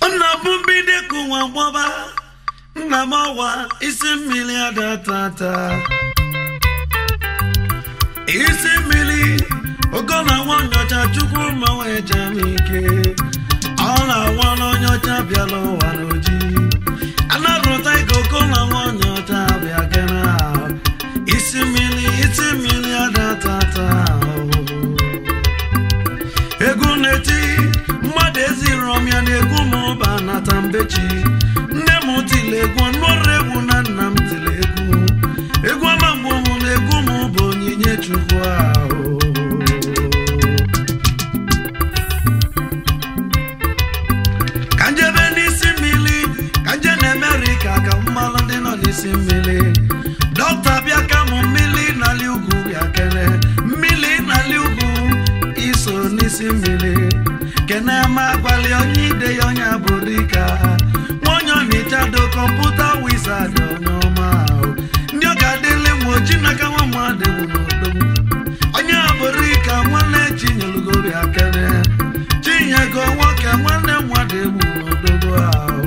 nna bụ mbido ka ụwa gbọba nna m ọwa isi mmiri adatata isi mmiri ogo na nwa nyocha chukwu ma wee jam ike ọ na-awa n'onyocha bịala ụwa n'oji anarụta ike ogo na nwa nyocha bịa gana isi mmiri isi mmiri adatata egwu na-eti mmadụ eziri ọmịa na egwu ma ụba nata mbechi nne m tiri egwu nụrụ egwu na nna m tiri egwu egwu ọma mgbe mụ na egwu m bụ onyinye chukwu ahụ ka njebe n'isi mmiri ka nje na amerịka ka mmalụ ndị nọ n'isi mmiri dọkịta bịa ka mụ mmiri n'ali ugwu bịa kere mmiri n'ali ugwu iso n'isi mmiri kene ma gbalị onye ide ya onye abụrịka nwaonye ọnịchado kọmputa wizard onye ọma ahụ ndị ọ ga-adịlị nwa oji n'aka nwa mmadụ bụ n'odogwu onye abụrịka nwanne chinyelugori akene chinyego nwoke nwanne mmadụ egbu n'odogwu ahụ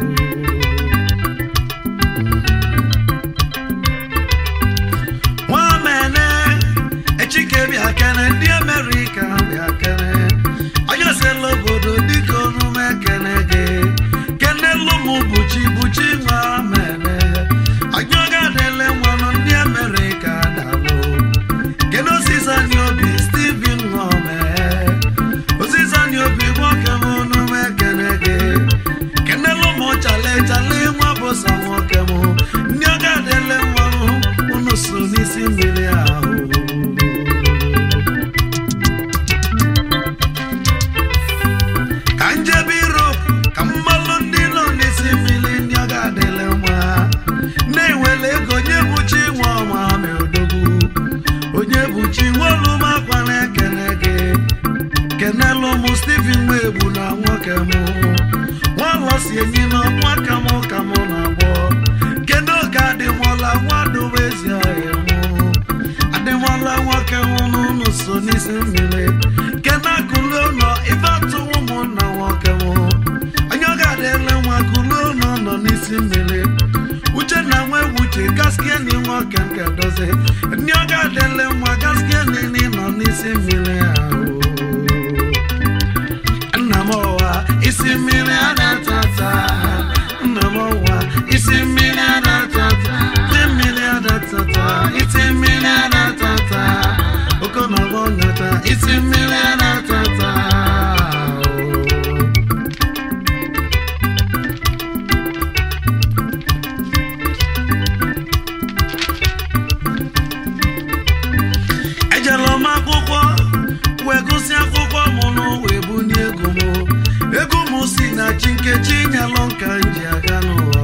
nwamene echike bịa kene ndị amerịka bịa kene onye sela obodo dịka onume kene gị kenelu m buchi buchi nwamene onye ọga adịle nwanụ ndị amerịka dalụ kedu osisani obi steven nwome osisani obi nwoke m onume kene gị kenelu m chale chale nwa bụsa nwoke m ndị ọga adịle nwanụ unu so n'isi mmiri ahụ ka njebe irop ka mmalụ ndị nọ n'isi mmiri ndị ọ ga-adịle mma na-enwele ego onye bụchi nwa ọma ma odogwu onye bụchi nwolu m akwa na-ekene gị kenelu m steven nwegbu na nwoke m nwalọsi enyi na ọnwa ka m ka m na-agbọ kedu ka adịmọla nwadobe ezi ọhịa mụ adịmọla nwoke m n'ụlọ so n'isi mmiri kena kulu ụlọ ife atụ ụmụnna nwoke m onye ọ ga-adịle nwa kulu ụlọ nọ n'isi mmiri uche na nwa uche gaskieni nwoke nke dozi ndị ọ ga-adịle nwa gaskieni nọ n'isi mmiri ahụ nna m ọwa isi mmiri adatata nna m ọwa isi mmiri adatata isi mmiri adatata isi mmiri adatata okonọgbọ nyata isi mmiri adatata ejela m akwụkwọ wee gụsị akwụkwọ m n'ụwa ebunye ego m ego m si na chi nkechi nyelụ nka m ji aga n'ụwa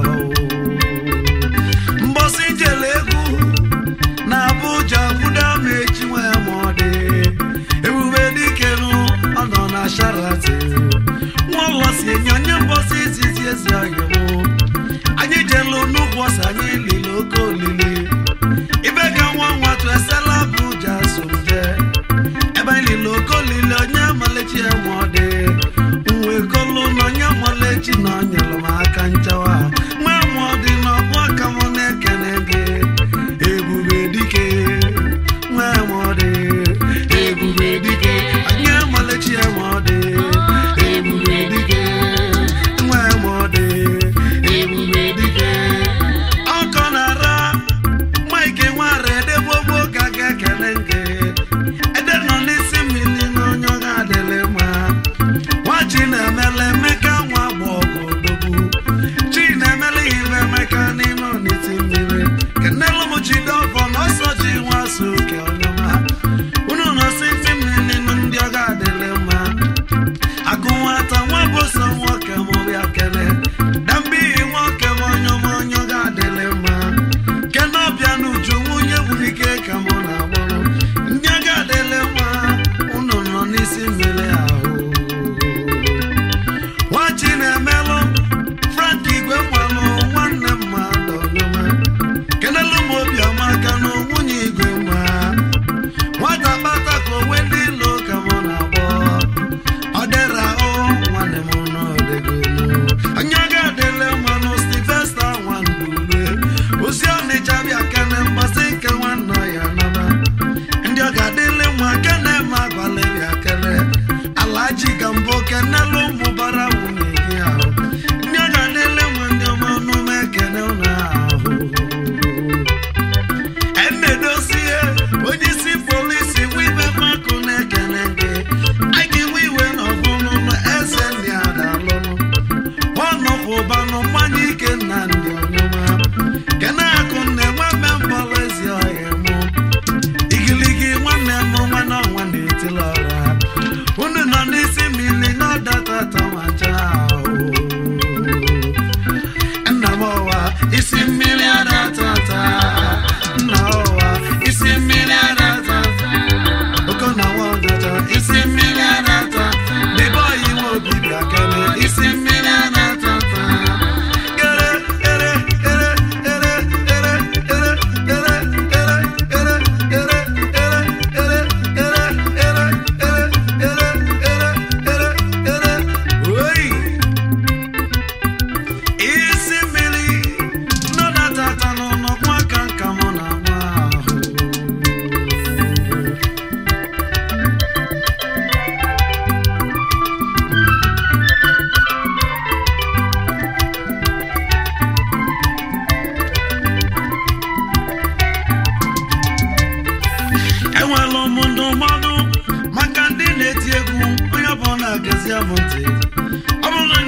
mbọsị jele egwu na abụja kwudo m echi nwe ma ọ dị ebube dikenu ọ nọ na sharati nwaụlọ si enye onye mbọsị izizi ezi ọhịa m anyị jelu n'ụkwụ ọsọ anyị lili oke olili ibe ka nwa nwatụ esela abụja so m jee ebe anyị lili oke olili onye amalechi enwe ọ dị nwe kolu na onye amalechi na ọ nyere m aka nchawa nwa mụọ dị n'ọbụ aka m na-ekene gị ebube dike nwa mụọ dị ebube dike onye amalechi enwe ọ dị ebube dike nwa mụọ dị ebube dike ọkọ na-ara mike nwara edegbogbo ka ga-ekele nke ede nọ n'isi mmiri na onye ọ ga-adịlị mma nwachi na-emele emeka nwa gba ọgụ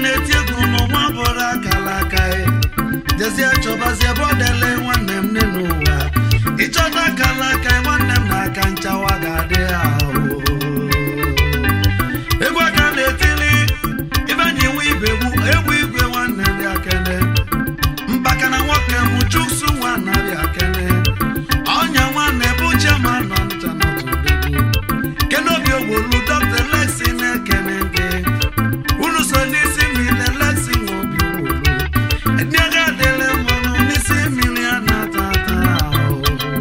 na-eti egwu n'ụwa bụrụ akala aka ya jezie chọbazie bọdele nwanne m nne n'ụwa ịchọta akala aka ya nwanne m na-aka nchawa ga-adị ahụ egwu aka na-etili ibenyi nwe ibegbu egwu igwe nwanne dị akene mbaka na nwoke m chuksu nwa narị akene ọnya nwanne bụ chema nọ ncha na tụdegbu kenobi ogbolu dọkta lexi na-ekene nke unu so n'isi mmiri lexi nwa obi ogbolu ndị agha adịla mmanụ n'isi mmiri a na-ata ata ahụ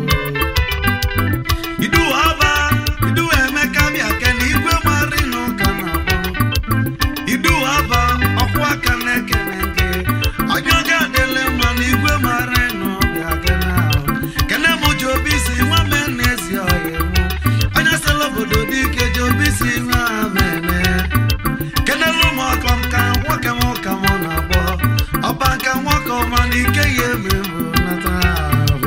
iduwa aba iduwa emeka bịa kene igwe mari n'ụka na-akpọ iduwa aba ọkwụ aka na-ekene nke onye ọga adịla mma na igwe mara n'ọbịa kene ahụ kene mụ ji obi si nwa me n'ezi ọhịa mụ onye sịla obodo dị ike ji obi si nwa mene kenelu m ọkọ m ka nwoke m ụka m na-agbọ ọba nka nwoke ọma na ike ya eme mbụ nata ahụ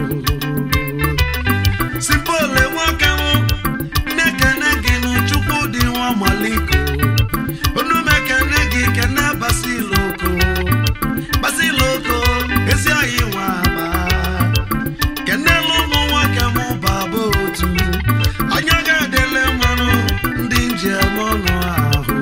sipole nwoke m na-ekene gị n'chukwu dị nwa maliko onumekene gị kene basiloko basiloko ezi oyi nwa aba kenelu ụmụ nwoke m baba otu onye ga-adịle mmanụ ndị njem ọnụ ahụ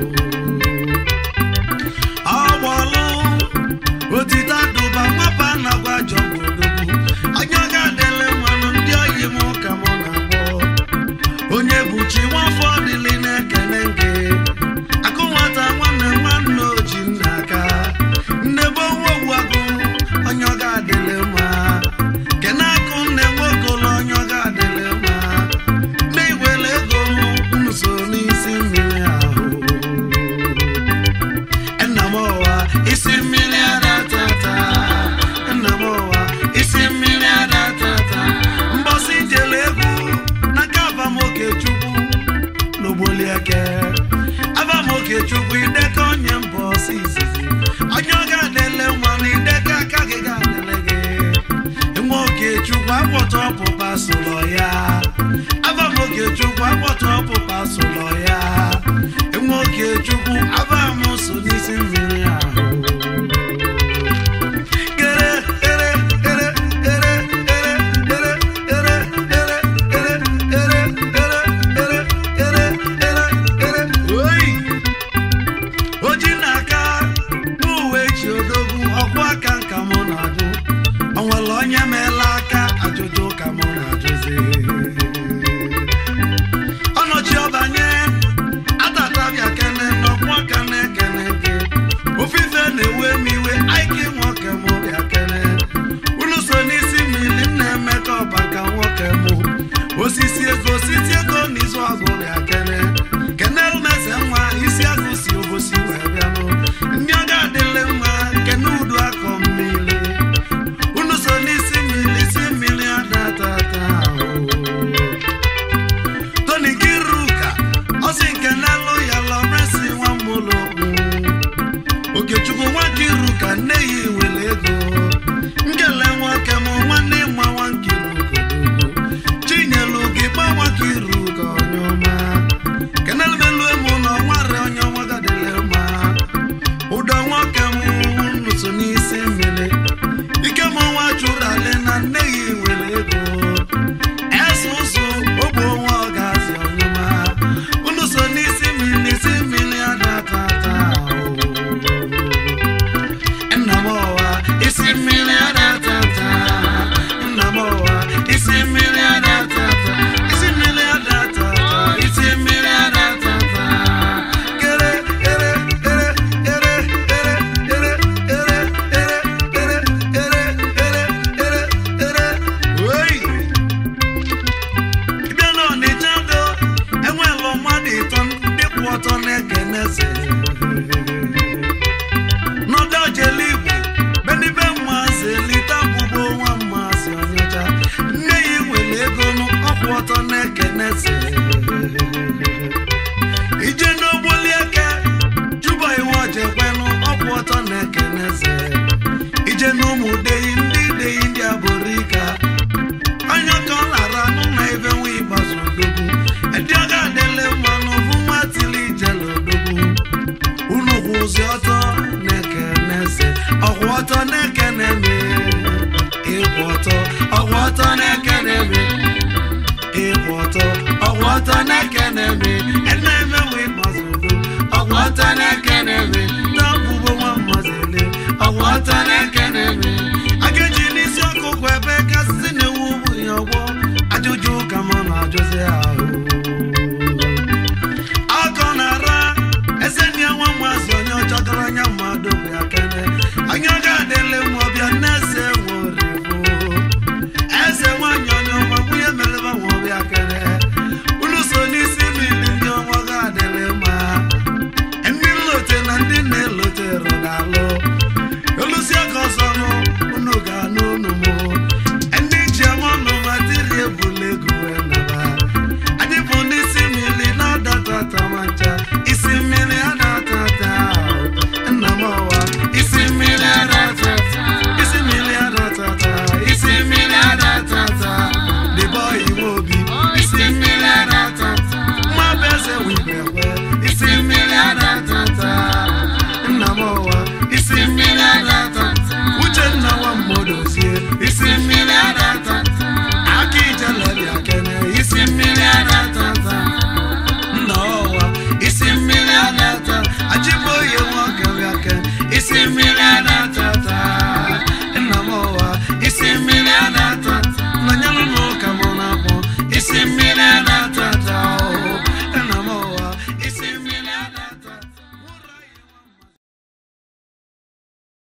ọgbọlụ otite dụba nwapa na-agwa jọgbodogbu onye ga-adịle mmanụ ndị oyi m ka m na-agbọ onye buchi nwafọ dịlị na-ekene nke akụ nwata nwanne nwanne oji nna aka nnebe onwe ogbuagụ onye ọ ga-adịle mma kene akụ nne nwokolo onye ọ ga-adịle mma nne igwele ego m so n'isi mmiri ahụ nna m ọwa isi mmiri adatata nna m ọwa isi mmiri adatata mbọsị jele egwu n'aka abamoke chukwu n'ogbolieke abamoke chukwu ideka onye mbọsị izizi onye ọ ga-adịle nwa na ideka aka gị ga-adịle gị nwa okechukwu akpọta ọpụpa sụlọ ya abamoke chukwu akpọta ọpụpa sụlọ ya nwa okechukwu abam so n'isi mmiri ahụ Ere, ere, ere, ere, ere, ere, ere, ere, ere, ere, ere, ere, ere, ere, ere. Oyi! oji n'aka n'uwe ji odogwu ọkwụ aka nka mụ na-ajụ o nwere onye meela aka ajụjụ ka mụ na-ajụzi ọnọchi ọbanye atatabịa kene n'ọkwụ aka na-ekene gị ofufe na-ewe m iwe aiki nwoke m bịa kene unu so n'isi mmiri na-eme ka ọba ka nwoke m osisi ego osisi ego n'izu ọgụ bịa kene kenel meze nwa isi agụ si obosi wee bịanụ ndị ọ ga-adịle mma kene udu akọ mmiri unu so n'isi mmiri isi mmiri adatata ahụ toni kiruka ọsị nke n'elu ya lọresi nwa mmụlọgwu okechukwu nwa kiruka nne ya nwere ego nkele nwoke m nwanne nwa nwa nkiruka chinyelu gị gba nwa kiruka onye ọma kenelumelu emu na ọnwarị onye ọma gadịle mma ụdọ nwoke m nụso n'isi mmiri ike m nwa chụrụ ale na nne ya nwere ego ese ụzụ ogbe onwe ọ ga-azị ọnyụma unu so n'isi mmiri n'isi mmiri adatata nna m ọwa isi mmiri adatata nna m ọwa isi mmiri adatata isi mmiri adatata isi mmiri adatata kere ere ere ere ere ere ere ere ere ere ere ere ere oyi bịa n'ọnịcha do enwelụ mmadụ ịtọ ndị kwụ ọtọ na-ekene eze n'ọdọ jele igbo benibe mmazi lita bụbo nwa mmazi ọnyacha nne ya nwere ego ọkwụ ọtọ na-ekene eze ije n'ogboli eke juba iwe ojekwenụ ọkwụ ọtọ na-ekene eze ije n'ụmụ deyi ndị deyi ndị aborika onye ka ọ lara nụ na ebe nwa ịgbazu odogwu edi ọ ga-adịle mmanụ bụ nwa tili ijele odogwu unu kwụ ụzi ọtọ na ọtọ na-ekene m ịkwụ ọtọ ọgwụ ọtọ na-ekene m ịkwụ ọtọ ọgwụ ọtọ na-ekene m eneme nwe mazụdo ọgwụ ọtọ na-ekene m na-abụbo nwa mmazele ọgwụ ọtọ na-ekene m agaji n'isi ọkụkụ ebe kasị na-ewu bụ ya ọgbọ ajụjụ ka m na-ajụzi ahụ akọ na-ara eze ndị nwa mazị onye ọcha gara anya mmadụ bụ ya kene anya ga-adịle nwa ọbịa na-ese nworibo eze nwanyị onye ọma nwunye mereba nwa ọbịa kene unu so n'isi mmiri ndị ọnwa ga-adịle mma ndị nlote na ndị na-elote rụdalụ olusi aka ọzọ nụ unu ga-anụ unu mụ ndị ji ama ọnụ ma dịrị ebule ego wee naba anyị bụ n'isi mmiri na-adatata ma ncha isi mmiri adatata nna m ọwa isi mmiri adatata isi mmiri adatata isi mmiri adatata dịbọ iwe obi isi mmiri adatata nwa bụ eze wibekwe isi mmiri adatata nna m ọwa isi mmiri adatata uchenna nwa mmodozie isi mmiri adatata aka ijelebịa kene isi mmiri adatata nna ọwa isi mmiri adata achịbụoyi nwoke bịake isi mmiri adatata nna m ọwa isi mmiri adatata nanyelụ n'ụka mụ na-akpọ isi mmiri adatata